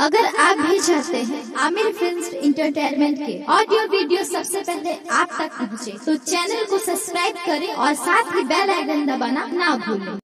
अगर आप भी चाहते हैं आमिर फिल्म इंटरटेनमेंट के ऑडियो वीडियो सबसे पहले आप तक पहुंचे, तो चैनल को सब्सक्राइब करें और साथ ही बेल आइकन दबाना ना भूलें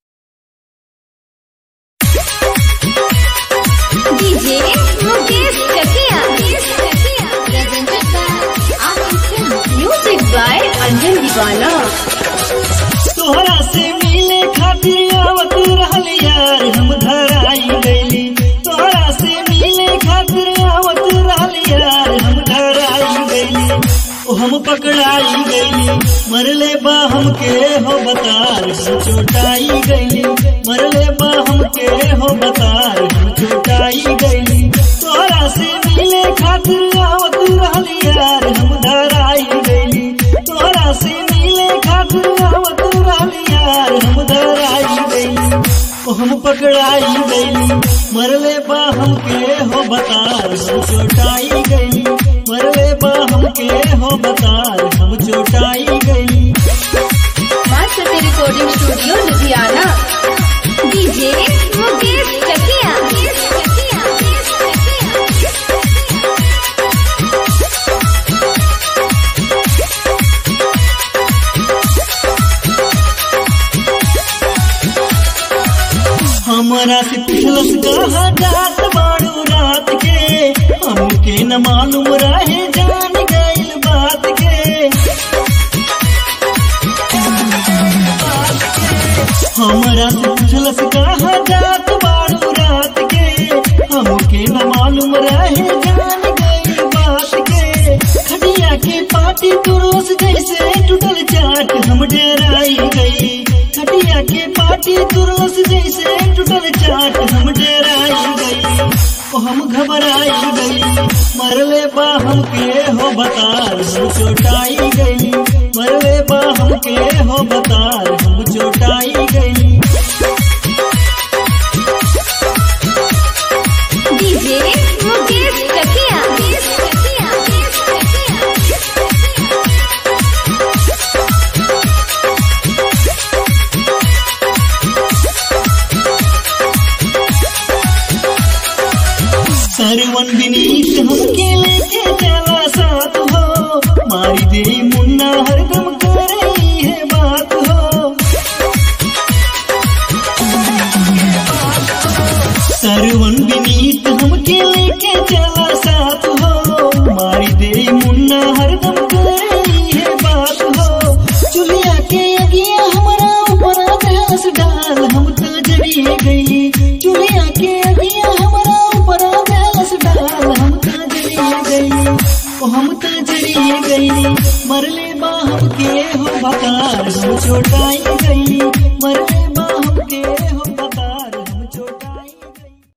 DJ Mukesh Katiya Presented by Aamir film music by Anjan दीवाना तोहरा से मिले खातिर आवत रहल यार हम धराई गईली तोहरा से मिले खातिर आवत रहल यार हम धराई गईली ओ हम पकड़ाई गईली मरले बा हमके हो बतार हम चोटाई गईली मरले बा हमके हो बतार हम चोटाई गईली तोहरा से मिले खातिर आवत रहल यार हम धराई गईली तोहरा से मिले खातिर आवत रहल यार हम धराई गईली ओ हम पकड़ाई गईली मरले बा हमके हो बतार हम चोटाई गईली मरले बा हमके हो बतार हम चोटाई गईली master recording studio Ludhiana DJ Mukesh Katiya हमारा से पिछलस कहा जात बाड़ू रात के हमके न मालूम रहे जान गईल बात के हमारा से पिछलस कहा जात बाड़ू रात के हमके न मालूम रहे जान गईल बात के खटिया के पाटी तुरस जैसे टूटल चाट हम डेराई गई खटिया के पाटी तुरस जैसे टूटल चाट हम डेराई गई ओ हम घबराई गई मरले बा हमके हो बतार हम चोटाई गई मरले बा हमके हो बतार हम चोटाई गई डीजे मुकेश कटिया सरवन विनीत हमके लेके चला साथ हो मारी दे मुन्ना हरदम कर रही है बात हो सरवन विनीत हमके लेके चला साथ हो मारी दे मुन्ना हरदम कर रही है बात हो चुलिया के अगिया हमारा ऊपर घास डाल हम तो जरिए गई चुलिया के अगिया हमारा ऊपर घास डाल हम तो जरिए गई ओ हम तो जरिए गई मरले बा हमके हो बकार हम चोटाई गई मरले